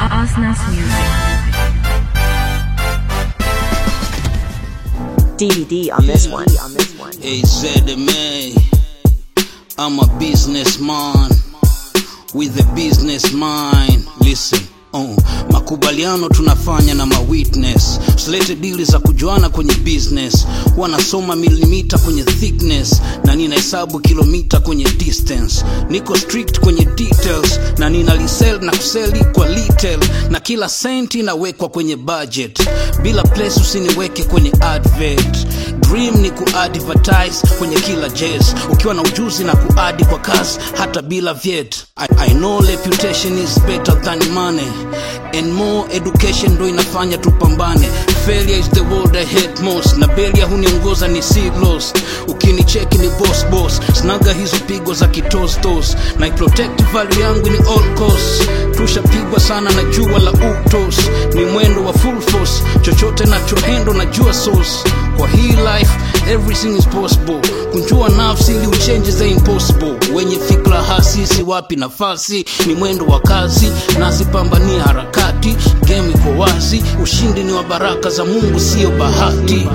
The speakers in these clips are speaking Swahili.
Asnas Music. DVD on this one. On this one. AZMA. I'm a businessman with a business mind. Listen. Oh, makubaliano tunafanya na mawitness usilete dili za kujuana kwenye business wanasoma milimita kwenye thickness na ninahesabu kilomita kwenye distance niko strict kwenye details na ninalisel na kuseli kwa little na kila senti inawekwa kwenye budget bila place usiniweke kwenye advert dream ni kuadvertise kwenye kila jazz ukiwa na ujuzi na kuadi kwa kazi hata bila vyet I, I know reputation is better than money and more education ndo inafanya tupambane failure is the word I hate most na belia huniongoza ni silos ukinicheki ni boss boss snaga hizo pigo za kitostos na protect value yangu ni all cost tushapigwa sana na jua la utos ni mwendo wa full force chochote nachohendo na jua source kwa hii life everything is possible kunjua nafsi ili uchenji the impossible wenye fikra hasi si wapi nafasi ni mwendo wa kazi nasipambania harakati game iko wazi ushindi ni wa baraka za mungu siyo bahati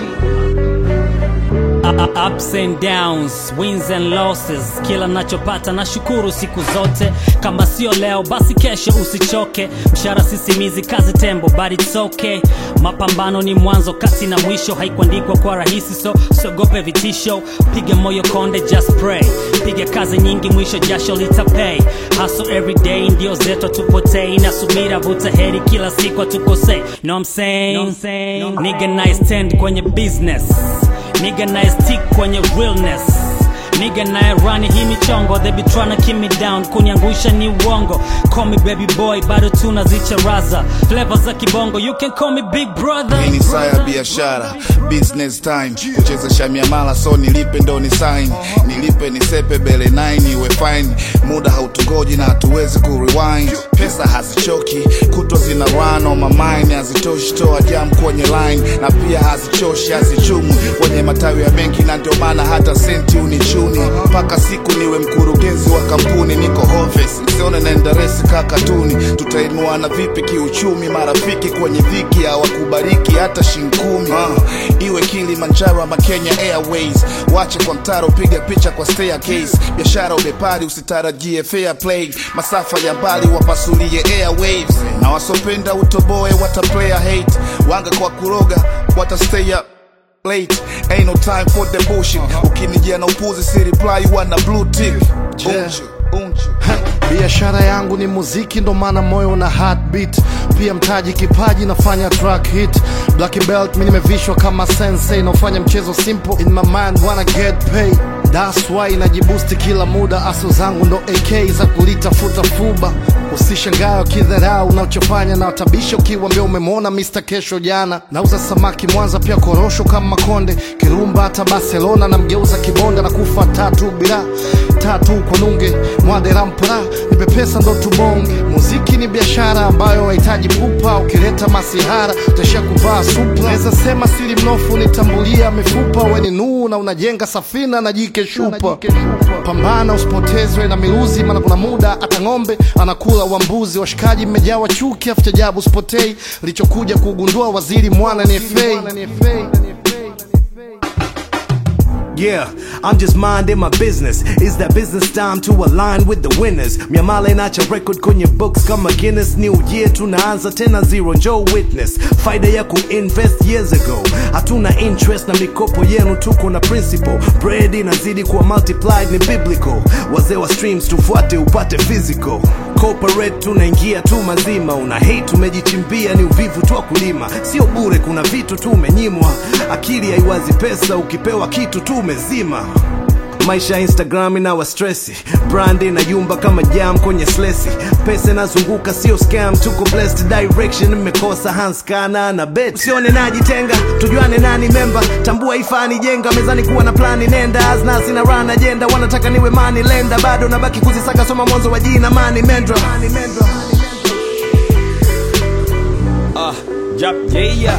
Uh, ups and downs wins and losses kila nachopata na shukuru siku zote kama sio leo basi kesho usichoke mshara sisimizi kazi tembo but it's okay mapambano ni mwanzo kati na mwisho haikuandikwa kwa rahisi so siogope vitisho piga moyo konde just pray piga kazi nyingi mwisho jasho litapay hustle every day ndio zetu tupotei na subira vuta heri kila siku atukosei no I'm saying, no I'm saying. nigga nice stand kwenye business Nigga nice stick kwenye realness Nigga naye run hii michongo They be tryna keep me down Kuniangusha ni uongo Call me baby boy bado tunazicharaza Flavor za kibongo You can call me big brother Hii ni saa ya biashara business time kuchezesha miamala so nilipe ndo ni sign nilipe nisepe bele 9 iwe fine muda hautugoji na hatuwezi kurewind pesa hazichoki kutwa zina run on my mind hazitoshi toa jam kwenye line na pia hazichoshi hazichumwi kwenye matawi ya benki na ndio maana hata senti unichuni mpaka siku niwe mkurugenzi wa kampuni niko hoves sione naenda resi kakatuni tutainuana vipi kiuchumi marafiki kwenye dhiki hawakubariki hata shinkumi uh, iwe kilimanjaro ama kenya airways wache kwa mtaro piga picha kwa staircase biashara ubepari usitarajie fair play masafa ya mbali wapasulie airwaves na wasopenda utoboe wataplaya hate wanga kwa kuroga watastay up late ain't no time for the bullshit ukinijia na upuzi si reply wana blue tick unju unju biashara yangu ni muziki ndo maana moyo na heartbeat pia mtaji kipaji nafanya track hit black belt mi nimevishwa kama sensei naofanya mchezo simple in my mind wanna get paid That's why najibusti kila muda aso zangu ndo ak za kulitafuta fuba usishangae wakidharau unachofanya na watabisha ukiwambia umemwona Mr. kesho jana nauza samaki mwanza pia korosho kama konde kirumba hata barcelona na mgeuza kibonda na kufa tatu bila tatu kwa nunge mwaderampra nipe pesa ndo tubonge muziki ni biashara ambayo hahitaji pupa ukileta masihara utaishia kuvaa supla naweza sema siri mnofu nitambulia mifupa weni nuu na unajenga safina na jike shupa pambana usipotezwe na miluzi maana kuna muda hata ng'ombe anakula wambuzi washikaji mmejawa chuki afuchajabu usipotei lichokuja kugundua waziri mwana ni fei Yeah, I'm just minding my business. It's that business time to align with the winners. Miamala inacha record kwenye books kama Guinness. New year tunaanza tena zero, njoo witness. Faida ya kuinvest years ago. Hatuna interest na mikopo yenu, tuko na principle. Bread inazidi kuwa multiplied, ni biblical. Wazee wa streams tufuate upate physical. Corporate tunaingia tu mazima, una hate tumejichimbia, ni uvivu tu wa kulima. Sio bure, kuna vitu tu umenyimwa. Akili haiwazi pesa, ukipewa kitu tu umezima maisha ya instagram inawa stresi brand inayumba kama jam kwenye slesi pesa inazunguka sio scam tuko blessed direction mmekosa hanskana na bet usione najitenga tujuane nani memba tambua ifani jenga mezani kuwa na plani nenda aznasi na run agenda wanataka niwe mani lenda bado nabaki kuzisaka soma mwanzo wa jina mani mendra, mani mendra. Ah, yep, yeah, yeah.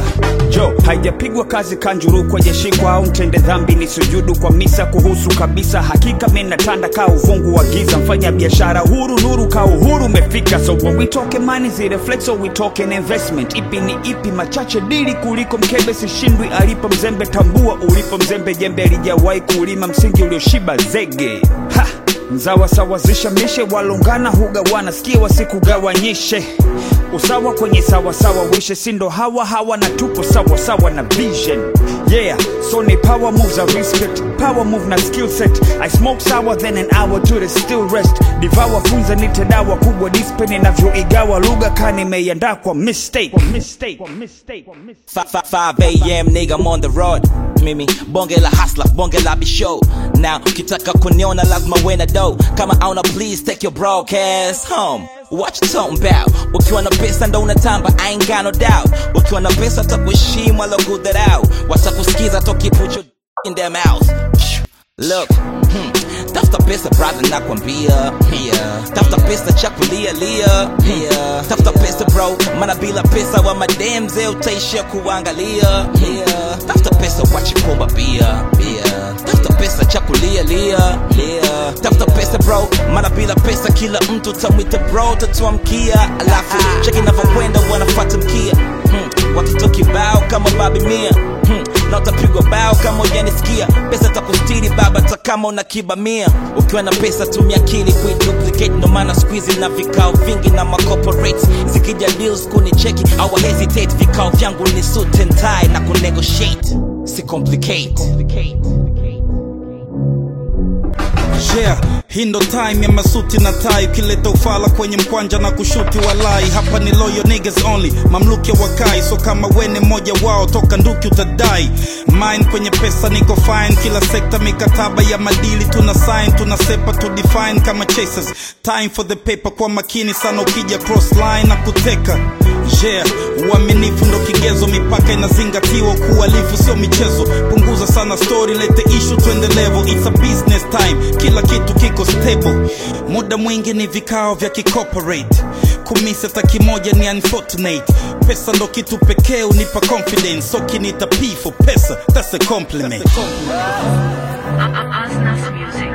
jo haijapigwa kazi kanjuru kwenye shingo au ntende dhambi ni sujudu kwa misa kuhusu kabisa hakika minatanda ka uvungu wa giza mfanya biashara huru nuru ka uhuru umefika so when we talking money zile flex so we talking investment ipi ni ipi machache dili kuliko mkebe sishindwi alipo mzembe tambua ulipo mzembe jembe alijawahi kulima msingi ulioshiba zege ha! mzawasawazisha mishe walungana hugawana sikia wasikugawanyishe usawa kwenye sawasawa wishe sindo hawa hawa na tupo sawa sawa na vision yeah so ni power moves a respect power move na skill set i smoke sour then an hour to the still rest divawa funza nite dawa kubwa dispen inavyoigawa lugha kanimeiandaa kwa mistake kwa mistake kwa mistake kwa mistake 5 a.m. nigga I'm on the road mimi bonge la hasla bonge la bishow now ukitaka kuniona lazima wena do kama auna please take your broadcast home Watch you talking about ukiwa na pesa ndo unatamba I ain't got no doubt ukiwa na pesa takuheshimu alo good that out watakusikiza tokiput your in their mouth Look, hmm. tafuta pesa brother nakwambia yeah. tafuta pesa cha kulia lia yeah. tafuta pesa bro mana bila pesa wa mademze utaishia kuangalia yeah. tafuta pesa wachikomba bia yeah. tafuta pesa cha kulia lia yeah. tafuta pesa bro mana bila pesa kila mtu tamwita bro tatuamkia alafu cheki navyokwenda wanafata mkia hmm. watoto kibao kama babi mia hmm. na utapigwa bao kama ujanisikia pesa takustiri baba ta kama una kibamia ukiwa na pesa tumia akili kuiduplicate ndo maana squeezy na vikao vingi na macorporates zikija deals kunicheki au hesitate vikao vyangu ni suit and tie na kunegotiate si complicate yeah hii ndo time ya masuti na tai ukileta ufala kwenye mkwanja na kushuti walai hapa ni loyo niggas only mamluki wakai so kama wene mmoja wao toka nduki utadai mine kwenye pesa niko fine kila sekta mikataba ya madili tuna sign tunasepa to define kama chasers time for the paper kwa makini sana ukija cross line na kuteka yeah uaminifu ndo kigezo mipaka inazingatiwa kualifu sio michezo punguza sana story lete ishu twende level it's a business time kila kitu kiko stable muda mwingi ni vikao vya kicorporate kumisi hata kimoja ni unfortunate pesa ndo kitu pekee unipa confidence so kinita p for pesa that's a compliment Asnas Music.